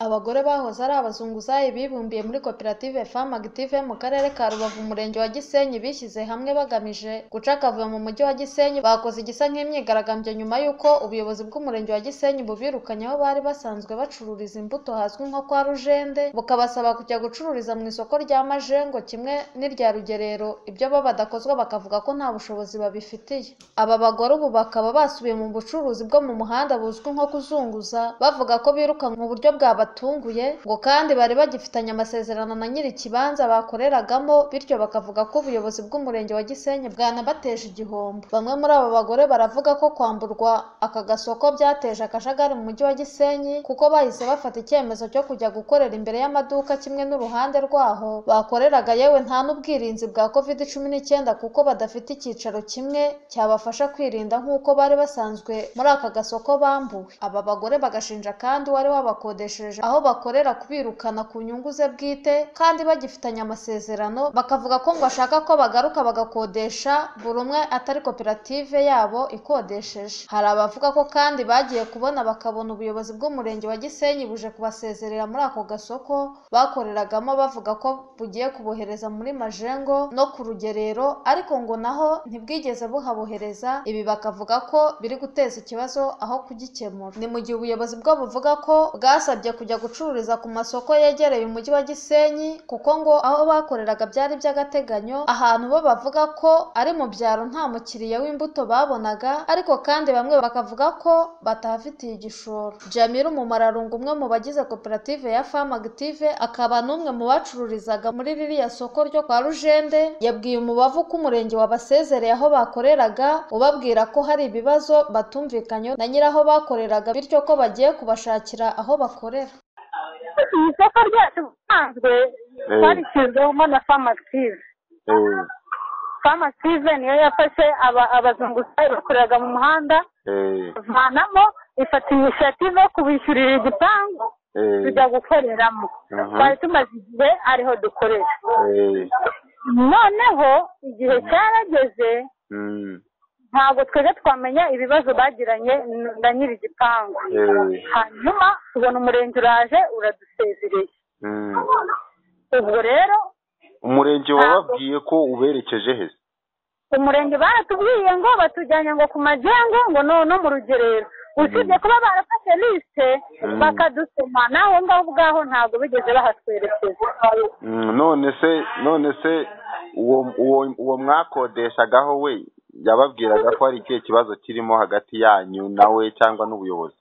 Abagore bahoze ari abazunguzayi bibumbiye muri koperative Femmes Actives mu Karere ka Rubavu Umurenge wa Gisenyi bishyize hamwe bagamije guca akavuyo mu Mujyi wa Gisenyi bakoze igisa nk'imyigaragambyo nyuma y'uko ubuyobozi bw'Umurenge wa Gisenyi bubirukanye aho bari basanzwe bacururiza imbuto hazwi nko kwa Rujende bukabasaba kujya gucururiza mu isoko rya Majengo kimwe n'irya Rugerero ibyo bo badakozwa bakavuga ko nta bushobozi babifitiye aba bagore ubu bakaba basubiye mu bucuruzi bwo mu muhanda buzwi nko kuzunguza bavuga ko biruka mu buryo bwabatunguye ngo kandi bari bagifitanye amasezerano na nyiri ikibanza bakoreragamo bityo bakavuga ko ubuyobozi bw'umurenge wa Gisenyi bwanabateje igihombo bamwe muri aba bagore baravuga ko kwamburwa aka gasoko byateje akajagari mu mujyi wa Gisenyi kuko bahise bafata icyemezo cyo kujya gukorera imbere y'amaduka kimwe n'uruhande rwaho bakoreraga yewe nta n'ubwirinzi bwa covid cumi n'icyenda kuko badafite icyicaro kimwe cyabafasha kwirinda nk'uko bari basanzwe muri aka gasoko bambuwe aba bagore bagashinja kandi uwari wabakodesheje aho bakorera kubirukana ku nyungu ze bwite kandi bagifitanye amasezerano bakavuga ko ngo ashaka ko bagaruka bagakodesha buri umwe atari koperative yabo ikodesheje hari abavuga ko kandi bagiye kubona bakabona ubuyobozi bw'umurenge wa Gisenyi buje kubasezerera muri ako gasoko bakoreragamo bavuga ko bugiye kubohereza muri Majengo no ku Rugerero ariko ngo naho ntibwigeze buhabohereza ibi bakavuga ko biri guteza ikibazo aho kugikemura ni mu gihe ubuyobozi bwo buvuga ko bwasabye kujya gucururiza ku masoko yegereye umujyi wa Gisenyi kuko ngo aho bakoreraga byari by'agateganyo ahantu bo bavuga ko ari mu byaro nta mukiriya w'imbuto babonaga ariko kandi bamwe bakavuga ko batahafitiye igishoro Jamil Umumararungu umwe mu bagize koperative ya Femme Active akaba n'umwe mu bacururizaga muri ririya soko ryo kwa Rujende yabwiye umubavu ko umurenge wabasezereye aho bakoreraga ubabwira ko hari ibibazo batumvikanyeho na nyiraho bakoreraga bityo ko bagiye kubashakira aho bakorera iyi soko ryacu ubusanzwe twarishyizwemo na famu akitive famu akitive niyo yafashe aba- abazunguzayi bakoreraga mu muhanda bavanamo ifata inisiyative yo kubishyurira igipangu tujya gukoreramo Mhm. twari tumaze igihe ariho dukorera noneho igihe cyarageze ntabwo twebwe twamenya ibibazo bagiranye na nyiri igipangu hanyuma tubona umurenge uraje uradusezereye ubwo rero umurenge wababwiye ko uberekeje he umurenge baratubwiye ngo batujyanye ngo ku majengo ngo no no mu rugerero usibye kuba barafashe lisite Mm. bakadusoma naho ngaho ubwaho ntabwo bigeze bahatwerekeza Mm, none se none se uwo uwo uwo mwakodeshagaho we yababwiraga ko hari ikihe kibazo kirimo hagati yanyu nawe cyangwa n'ubuyobozi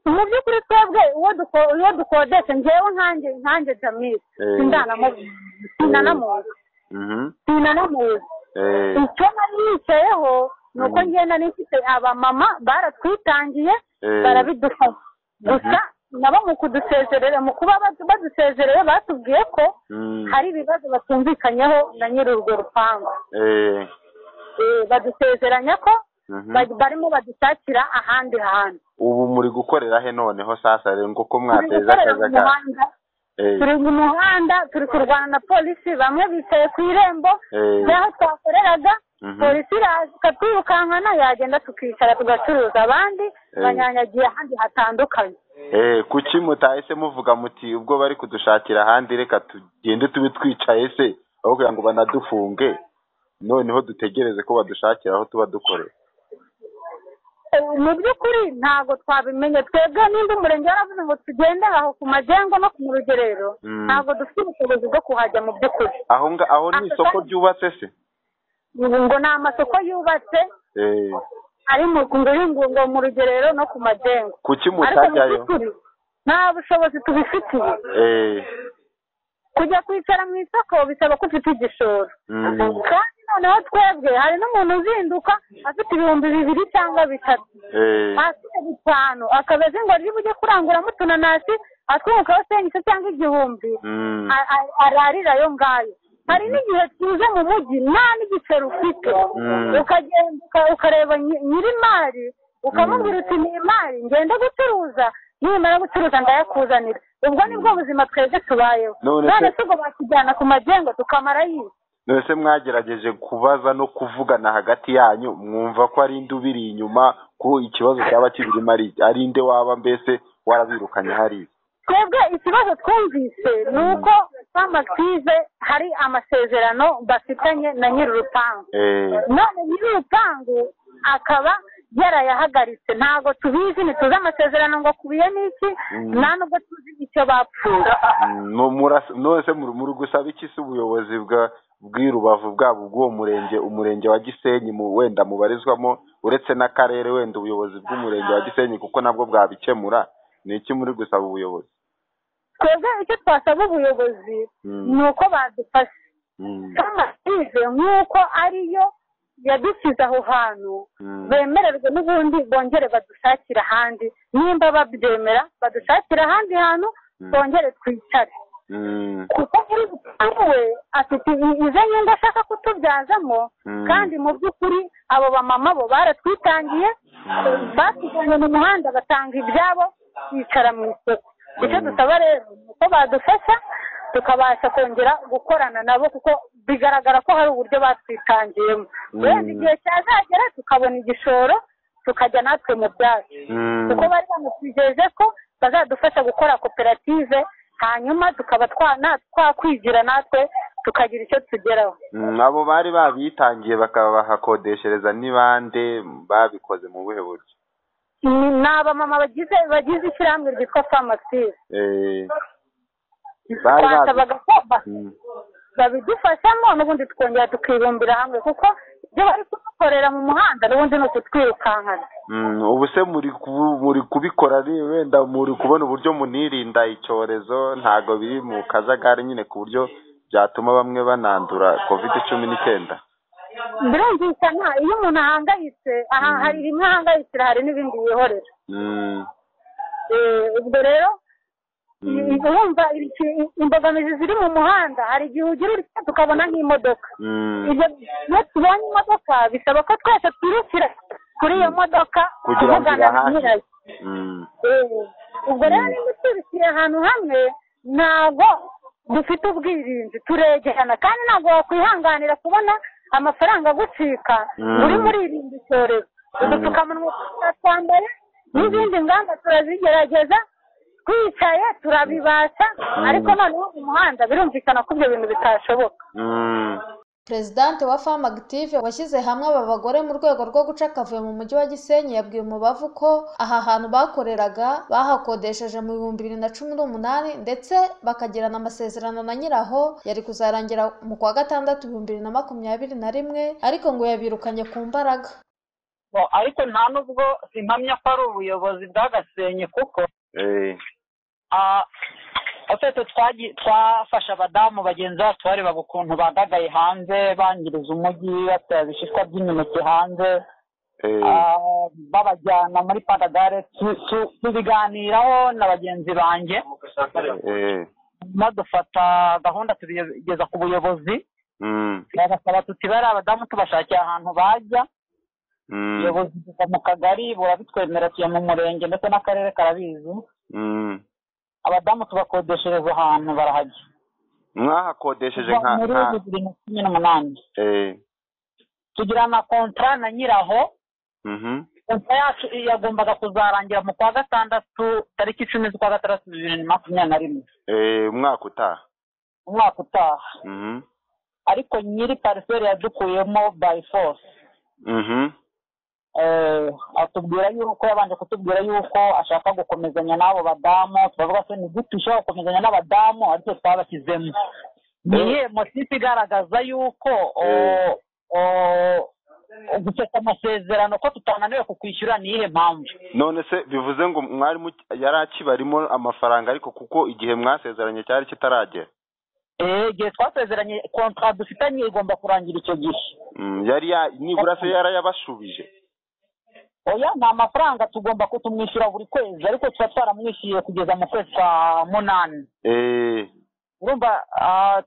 mu by'ukuri twebwe uwo duko- uwo dukodesha ngewe nkanjye nkanjye jamil Eh. sindanamubwira sinanamuzi Mhm. sinanamuzi Eh, icyo nari yicayeho ni uko Mm. ngenda nifite abamama baratwitangiye Eh. barabidufasha gusa nabo mu kudusezerera mu kuba badu- badusezereye batubwiye ko mm, hari ibibazo batumvikanyeho na nyiri urwo rupangu eh, Eh, badusezeranya ko mhm. ba- barimo badushakira ahandi hantu ubu muri gukorera he noneho sasa rero ngo ko turi mwateza gukorera mu akajagari muhanda Eh, turi mu muhanda turi kurwana na polisi bamwe bicaye ku irembo eh, n'aho twakoreraga mhm. polisi iraza ikatwirukankana yagenda tukicara tugacuruza abandi Eh. banyanyagiye ahandi hatandukanye Eh, kuki mutahise muvuga muti ubwo bari kudushakira ahandi reka tugende tube twicaye se aho kugira ngo banadufunge noneho dutegereze ko badushakira aho tuba dukorera Eh, mu by'ukuri ntabwo twabimenye twebwe nimba umurenge yaravuze ngo tugende aho ku majengo no ku rugerero Mm. ntabwo dufite ubushobozi bwo kuhajya mu by'ukuri aho nga aho ni isoko ryubatse se ubu ngo ni amasoko yubatse eh, ari mu ngo mu rugerero no ku majengo kuki ariko mu mutajyayo by'ukuri nta bushobozi tubifitiye eh, kujya kwicara mu isoko bisaba ko ufite igishoro mm, kandi noneho twebwe hari n'umuntu uzinduka afite ibihumbi bibiri cyangwa bitatu eh, afite bitanu akabazi ngo niba ujye kuranguramo utunanasi atwungukaho senkise cyangwa igihumbi mm, a- a- ararira ayo ngayo hari n'igihe tuze mu mujyi nta n'igiceri ufite Mm. ukagenda uka- ukareba nyi- nyir'imari ukamubwira uti ni imari ngende gucuruza nimara gucuruza ndayakuzanira ubwo nibwo buzima twebwe tubayeho None se- none se ubwo bakijyana ku magengo tukamara yiwe none se mwagerageje kubaza no kuvugana hagati yanyu mwumva ko ari nde ubiri inyuma ko ikibazo cyaba kibirimo ari ari nde waba mbese warabirukanye hariya twebwe ikibazo twumvise ni uko famakize hari amasezerano bafitanye na nyir'urupangu none nyir'urupangu akaba yarayahagaritse ntabwo tubizi ntituzi amasezerano ngo akubiye n'iki nta nubwo tuzi icyo bapfuye nose muri gusaba iki se ubuyobozi bw'irubavu bwabo bw'uwo murenge umurenge wa gisenyi wenda mubarizwamo uretse n'akarere wenda ubuyobozi bw'umurenge wa gisenyi kuko nabwo bwabikemura ni iki muri gusaba ubuyobozi twebwe icyo twasaba ubuyobozi ni uko badufashe nk'amatize nk'uko ariyo yadukiza aho hantu bemererwe n'ubundi bongere badushakira ahandi nimba babyemera badushakira ahandi hantu bongere twicare kuko muri we afite izo nyungu ashaka kutubyazamo kandi mu by'ukuri abo bamama bo baratwitangiye batujyanye mu muhanda batanga ibyabo bicara mu isoko icyo dusaba rero ni uko badufasha tukabasha kongera gukorana nabo kuko bigaragara ko hari uburyo batwitangiyemo wenda igihe cyazagera tukabona igishoro tukajya natwe mu byacu kuko bari banatwijeje ko bazadufasha gukora koperative hanyuma tukaba twakwigira natwe tukagira icyo tugeraho abo bari babitangiye bakabahakodeshereza n'ibande babikoze mu buhe buryo ni abamama bagize bagize ishyirahamwe ryitwa famakisize twasabaga ko babidufashamo n'ubundi tukongera tukibumbira hamwe kuko ibyo bari kudukorera mu muhanda n'ubundi ni ukutwirukankana ubu se muri kubikora wenda muri kubona uburyo munirinda icyorezo ntabwo biri mu kajagari nyine ku buryo byatuma bamwe banandura kovide cumi n'icyenda birumvikana iyo umuntu ahangayitse aha hari rimwe ahangayitse hari n'ibindi yihorera ubwo rero urumva imbogamizi ziri mu muhanda hari igihe ugira urya tukabona nk'imodoka iyo tubonye imodoka bisaba ko twese twirukira kuri iyo modoka tuvugana na nyirayo ubwo rero niba twirukira ahantu hamwe ntabwo dufite ubwirinzi turegerana kandi ntabwo wakwihanganira kubona amafaranga agucika muri muri irindi cyorezo udupfukamunwa twambara n'izindi ngamba turazigerageza twicaye turabibasha ariko noneho mu muhanda birumvikana ko ibyo bintu bitashoboka perezidante wa famu agitive washyize hamwe aba bagore mu rwego rwo guca akavuyo mu mujyi wa gisenyi yabwiye umubavu ko aha hantu bakoreraga bahakodesheje mu bihumbi bibiri na cumi n'umunani ndetse bakagirana amasezerano na nyiraho yari kuzarangira mu kwa gatandatu ibihumbi bibiri na makumyabiri na rimwe ariko ngo yabirukanye ku mbaraga ariko nta nubwo simpamya ko ari ubuyobozi bw'agasenyi kuko twese twafashe abadamu bagenzi bacu bareba ukuntu bagagaye hanze bangiriza umujyi batera ibishishwa by'imineke hanze babajyana muri padagare tubiganiraho na bagenzi banjye dufata gahunda tubigeza ku buyobozi bagasaba tuti bariya abadamu tubashakiye ahantu bajya ubuyobozi buva mu kagari burabitwemera tuya mu murenge ndetse n'akarere karabizi abadamu tubakodeshereza ahantu barahajya mwahakodesheje nka muri bibiri na cumi n'umunani tugira na kontara na nyiraho kontara yacu yagombaga kuzarangira mu kwa gatandatu tariki icumi z'ukwa gatandatu bibiri na makumyabiri na rimwe umwaka utaha umwaka utaha ariko nyiri pariseri yadukuyemo bayi force atubwira yuko yabanje kutubwira yuko ashaka gukomezanya n'abo badamu turavuga se ni gute ushobora gukomezanya n'abadamu ariko twabashyizemo ni iyihe motifu igaragaza yuko guseka amasezerano ko tutananiwe kukwishyura ni iyihe mpamvu none se bivuze ngo mwarimu yari akibarimo amafaranga ariko kuko igihe mwasezeranye cyari kitaragera igihe twasezeranye kontara dufitanye igomba kurangira icyo gihe yari nibura se yarayabashubije oya ni amafaranga tugomba kutumwishyura buri kwezi ariko tuba twaramwishyuye kugeza mu kwezi kwa munani urumva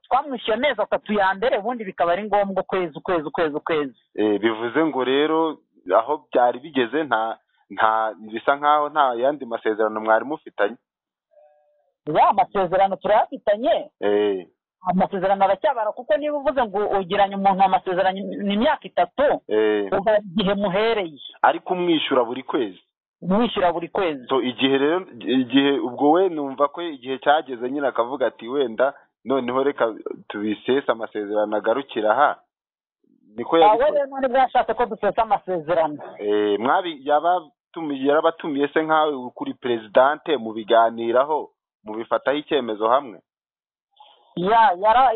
twamwishyuye amezi atatu ya mbere ubundi bikaba ari ngombwa ukwezi ukwezi ukwezi ukwezi bivuze ngo rero aho byari bigeze nta nta bisa nk'aho nta yandi masezerano mwari mufitanye ya amasezerano turayafitanye amasezerano aracyabara kuko niba uvuze ngo ugiranye umuntu amasezerano ni imyaka itatu uva igihe muhereye ariko umwishyura buri kwezi mwishyura buri kwezi igihe rero igihe ubwo we numva ko igihe cyageze nyine akavuga ati wenda noneho reka tubisesa amasezerano agarukira aha niko yabikoze rero none bwashatse ko dusesa amasezerano mwabi yarabatumiye se nkawe kuri perezidante mu biganiraho mu bifataho icyemezo hamwe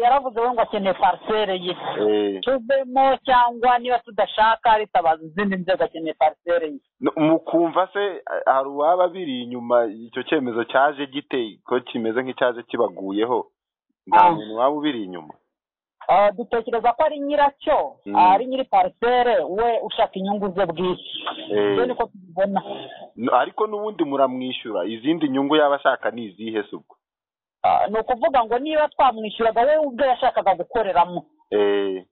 yaravuze we ngo akeneye parisere ye tuvemo cyangwa niba tudashaka ritabaza izindi nzego akeneye parisere ye mukumva se hari uwaba biri inyuma icyo cyemezo cyaje gite ko kimeze nk'icyaje kibaguyeho nta muntu waba ubiri inyuma dutekereza ko ari nyiracyo ari nyiri parisere we ushaka inyungu ze bwishyu niko tubibona ariko n'ubundi muramwishyura izindi nyungu yaba ashaka ni izihe se ubwo ni ukuvuga ngo niba twamwishyuraga we ubwe yashakaga gukoreramo we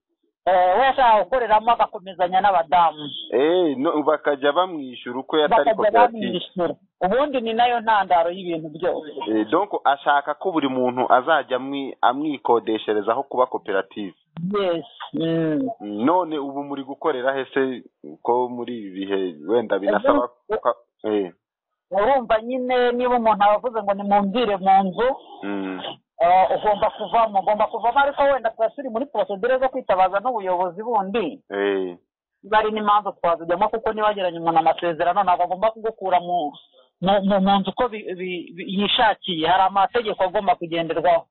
yashakaga gukoreramo agakomezanya n'abadamu bakajya bamwishyura uko yatari koperative ubundi ni nayo ntandaro y'ibintu byose donko ashaka ko buri muntu azajya amwikodesherezaho kuba koperative none ubu muri gukorera hese ko muri ibi bihe wenda binasaba urumva nyine niba umuntu abavuze ngo nimumvire mu nzu ugomba kuvamo ugomba kuvamo ariko wenda tuba turi muri porosedire zo kwitabaza n'ubuyobozi bundi niba ari n'imanza twazijyamo kuko niba yagiranye umuntu amasezerano ntabwo agomba kugukura mu nzu uko yishakiye hari amategeko agomba kugenderwaho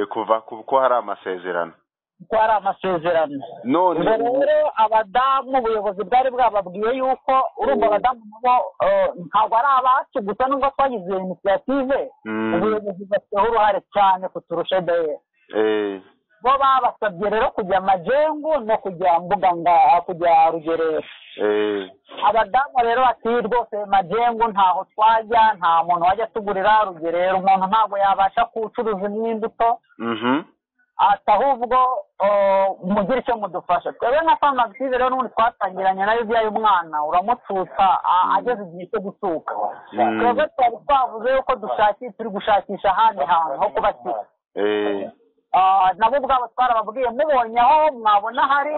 kuva kuko hari amasezerano kuko hari amasezerano none rero abadamu ubuyobozi bwari bwababwiye yuko urumva abadamu nabo ntabwo ari abacu gusa nubwo twagize iyo inisiyative ubuyobozi bafiteho uruhare cyane kuturusha deye bo babasabye rero kujya majengu no kujya mbuga kujya rugerero abadamu rero bati rwose majengu ntaho twajya nta muntu wajya atugurira rugerero umuntu ntabwo yabasha kucuruza n'imbuto ati ahubwo mugire icyo mudufasha twebwe nka famagisize rero n'ubundi twatangiranye nayo ibyaye umwana uramutusa ageze igihe cyo gutuka twebwe twari twavuze yuko dushakisha turi gushakisha ahandi hantu ho kubakira nabo ubwabo twarababwiye mubonye aho mwabona hari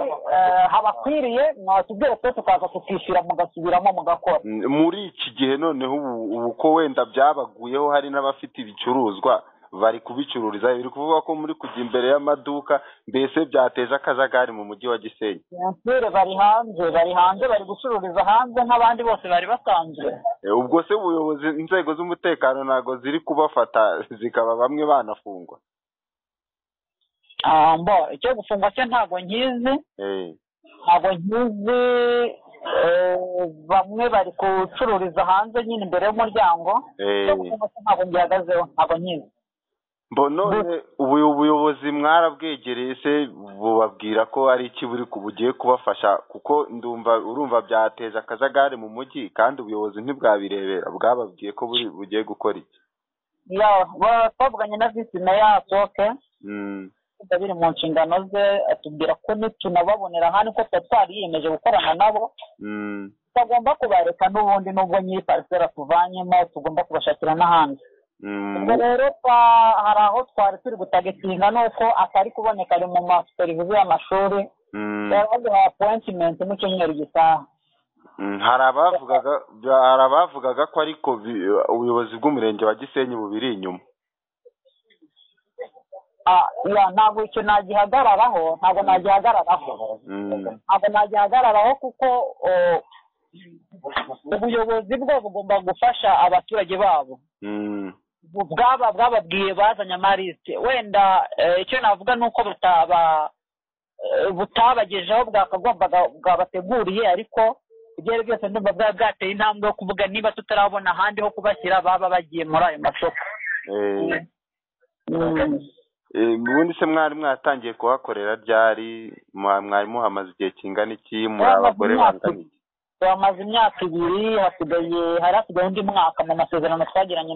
habakwiriye mwatubwire twe tukaza tukishyura mugasubiramo mugakora muri iki gihe noneho ubu ko wenda byabaguyeho hari n'abafite ibicuruzwa bari kubicururiza biri kuvuga ko muri kujya imbere y'amaduka mbese byateje akajagari mu mujyi wa gisenyi ntibere bari hanze bari hanze bari gucururiza hanze nk'abandi bose bari basanzwe ubwo se ubuyobozi inzego z'umutekano ntabwo ziri kubafata zikaba bamwe banafungwa icyo gufungwa cye ntabwo nkizi ntabwo nkizi bamwe bari gucururiza hanze nyine imbere y'umuryango icyo gufungwa cye ntabwo ngihagazeho ntabwo nkizi none ubu ubuyobozi mwarabwegereye se bubabwira ko ari iki buri bugiye kubafasha kuko ndumva urumva byateje akajagari mu mujyi kandi ubuyobozi ntibwabirebera bwababwiye ko bugiye gukora iki twavuganye na visi na yasoke biri mu nshingano ze atubwira ko nitunababonera hano ko twari twariyemeje gukorana nabo tutagomba kubareka n'ubundi n'ubwo nyiri parisera tuvanyemo tugomba kubashakira n'ahandi ubwo rero hari aho twari turi gutagetinga ni uko atari kuboneka ari mu maserivizi y'amashuri yaraduhaye apointimenti mu cyumweru gitaha hari abavugaga ko ariko ubuyobozi bw'umurenge wa gisenyi bubiri inyuma ntabwo icyo nagihagararaho ntabwo nagihagararaho ntabwo nagihagararaho kuko ubuyobozi bwo bugomba gufasha abaturage babo bwaba bwababwiye bazanye amarisite wenda icyo navuga ni uko butabagejeho bwakagombaga bwabateguriye ariko ibyo ari byose ndumva bwaba bwateye intambwe yo kuvuga niba tutarabona ahandi ho kubashyira baba bagiye muri ayo masoko ubundi se mwari mwatangiye kuhakorera ryari mwari muhamaze igihe kingana iki muri abagore bangana iki bamaze imyaka ibiri hasigaye hari hasigaye undi mwaka mu masezerano twagiranye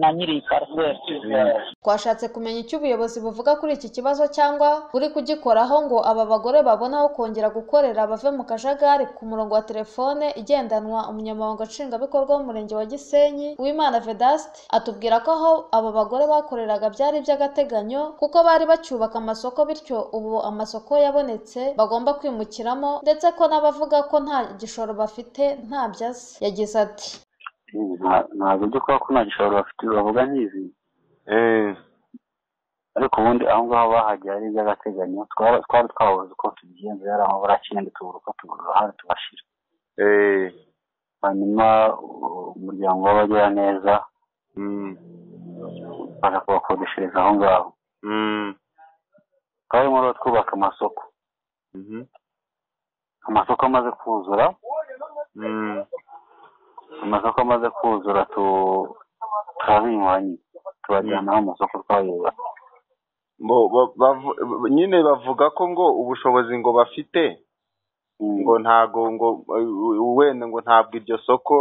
na nyiri pariseri twashatse kumenya icyo ubuyobozi buvuga kuri iki kibazo cyangwa buri kugikoraho ngo aba bagore babone aho kongera gukorera bave mu kajagari ku murongo wa telefone igendanwa umunyamabanga nshingwabikorwa w'umurenge wa gisenyi w'imana vedasite atubwira ko aho aba bagore bakoreraga byari iby'agateganyo kuko bari bacyubaka amasoko bityo ubu amasoko yabonetse bagomba kwimukiramo ndetse ko n'abavuga ko nta gishoro bafite ntabyo azi yagize ati ntabwo byo kuba ko nta gishoro bafite bavuga n'izi ariko ubundi aho ngaho bahajya ari iby'agateganyo twari twabuze uko tubigenza yari aho barakenda tubura uko tugura uruhare tubashira hanyuma umuryango w'abagira neza baza kubakodeshereza aho ngaho twari muri twubaka amasoko amasoko amaze kuzura amasoko amaze kuzura turabinyuranye tubajyana aho amasoko twayubatse nyine bavuga ko ngo ubushobozi ngo bafite ngo ntago ngo wenda ngo ntabwo iryo soko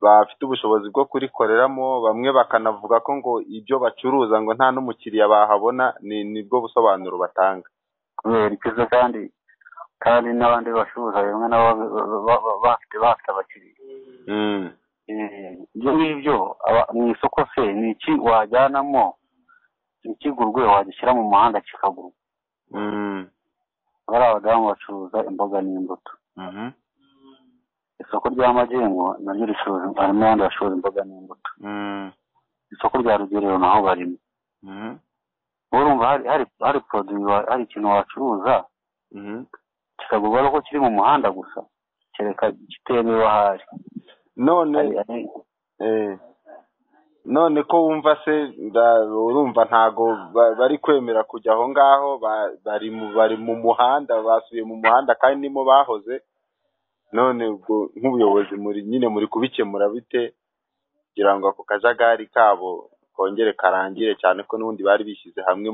bafite ubushobozi bwo kurikoreramo bamwe bakanavuga ko ngo ibyo bacuruza ngo nta n'umukiriya bahabona ni bwo busobanuro batanga kubera ikiza kandi kandi n'abandi bacuruza bimwe nabo bafite bafite abakiriya ibyo ngibyo mu isoko se ni iki wajyanamo ikigurwe wagishyira mu muhanda kikagurwa bari abadamu bacuruza imboga n'imbuto isoko rya magengo naryo ricuruza harimo abandi bacuruza imboga n'imbuto isoko rya rugerero naho barimo urumva hari poroduwi hari ikintu wacuruza kikagurwa ari uko kiri mu muhanda gusa kereka kitemewe ahari none none ko wumva se urumva ntago bari kwemera kujya aho ngaho bari mu muhanda basuye mu muhanda kandi nimo bahoze none ubwo nk'ubuyobozi muri nyine muri kubikemura bite kugira ngo ako kajagari kabo kongere karangire cyane ko n'ubundi bari bishyize hamwe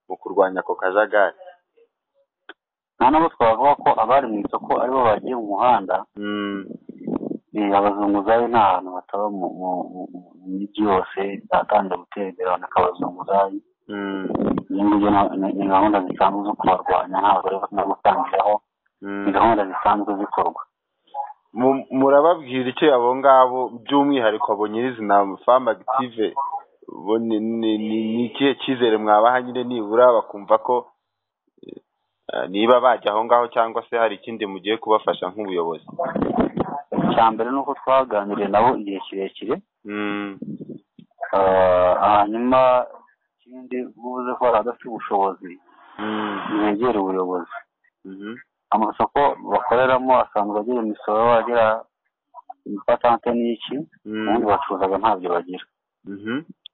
mu kurwanya ako kajagari nta nabo twavuga ko abari mu isoko aribo bagiye mu muhanda abazunguzayi ni ahantu bataba mu mijyi yose batangira gutera imbere baboneka abazunguzayi ibyo ngibyo ni gahunda zisanzwe zo kubarwanya ntabwo rero no gutangiraho ni gahunda zisanzwe zikorwa murababwira icyo abo ngabo by'umwihariko abo nyirizina famu agitive ni ikihe cyizere mwabaha nyine nibura bakumva ko niba bajya aho ngaho cyangwa se hari ikindi mugiye kubafasha nk'ubuyobozi icya mbere ni uko twaganiriye nabo igihe kirekire hanyuma ikindi buze ko hari abadafite ubushobozi ntibegere ubuyobozi amasoko bakoreramo asanzwe agira imisoro bagira impatante n'iki ubundi bacuruzaga ntabyo bagira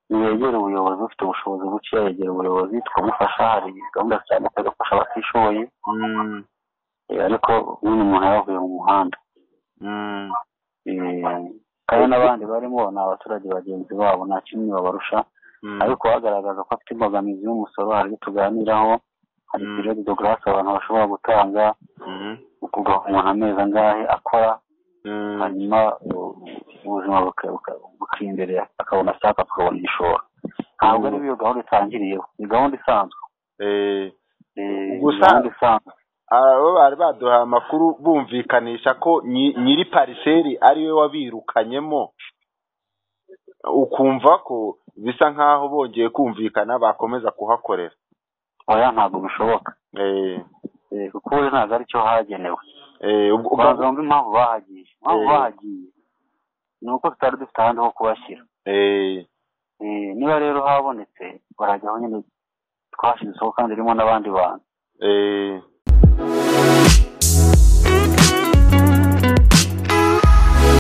ntibegere ubuyobozi ufite ubushobozi buke yegera ubuyobozi tukamufasha hari gahunda zitandukanye gufasha abatishoboye ariko nk'uyu muntu yavuye mu muhanda kandi n'abandi barimo ni abaturage bagenzi babo nta kimwe babarusha ariko bagaragaza ko afite imbogamizi y'umusoro hari ibyo tuganiraho hari piriodi do garasi abantu bashobora gutanga ukugabanya umuntu amezi angahe akora hanyuma ubuzima bukiyenderera akabona ashaka akabona igishoro ntabwo ari iyo gahunda itangiriyeho ni gahunda isanzwe gahunda isanzwe abo bari baduhaye amakuru bumvikanisha ko nyiri pariseri ariwe wabirukanyemo ukumva ko bisa nk'aho bongeye kumvikana bakomeza kuhakorera oya ntabwo bishoboka kuko ubu ntabwo ari cyo hagenewe wumva impamvu bahagiye impamvu bahagiye ni uko tutari dufite ahandi ho kubashyira niba rero habonetse barajyaho nyine twashyira isoko kandi irimo n'abandi bantu